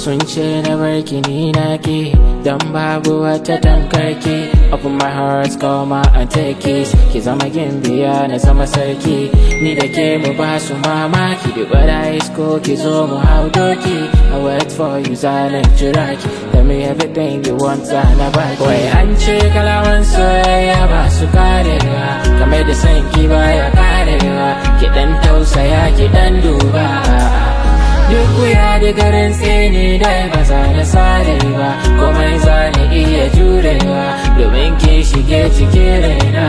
sun ce na barki ni na ki don babu wata tamkarki open my heart call my and take kiss ki zama gimbiya na zama sarki ni da ke mu ba su mamaki da gwada isko ki zo mu hau doki I wait for you zanen jira ki tell me everything you want na baki wai an ce kalaman soyayya ba su karewa kamar da sanki baya karewa ki dan tausaya ki dan duba duk wuya da garin tsini dai ba za na sare ba komai za ni iya jurewa domin ki shige cikin raina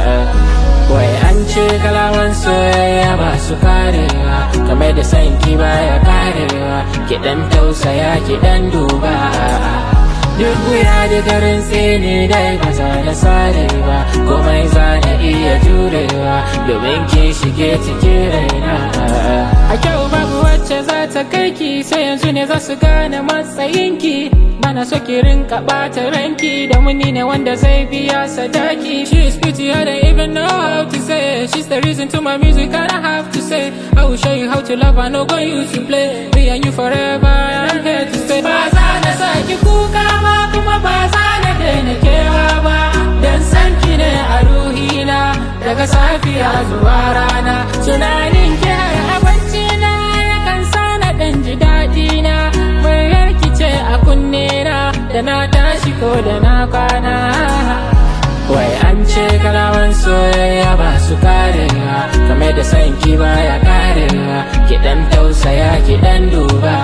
wai an ce kalaman soyayya ba su karewa kamar da sanki baya karewa ki dan tausaya ki dan duba duk wuya da garin tsini dai ba za na sare ba komai za na iya jurewa domin ki shige cikin raina a kyau babu wacce za ta kai ki sai yanzu ne za su gane matsayinki bana so ki rinka bata ranki da muni ne wanda zai biya sadaki she is pretty I don't even know how to say it. she's the reason to my music and I have to say I will show you how to love I know go use to play me and you forever I'm here to stay ba za na saki kuka ba kuma ba za na daina kewa ba dan san ki ne a ruhina daga safiya zuwa rana tunanin ki har abinci na yakan sa na dan ji daɗi na muryar ki ce a kunne na da na tashi ko da na kwana wai an ce kalaman soyayya ba su karewa kamar da sanki baya karewa ki dan tausaya ki dan duba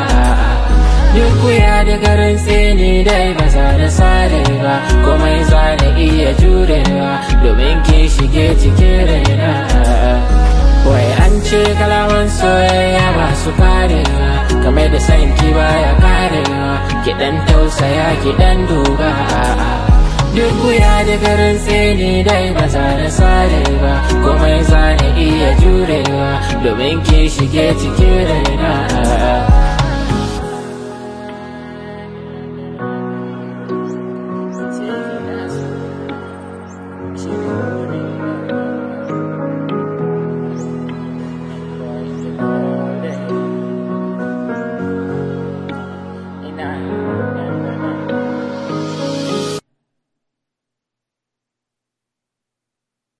duk wuya da garin tsini dai ba za na sare ba komai za na iya jurewa domin ki shige cikin raina wai an ce kalaman soyayya ba su karewa kamar da sanki baya karewa ki dan tausaya ki dan duba duk wuya da garin tsini dai ba za na sare ba komai za na iya jurewa domin ki shige cikin raina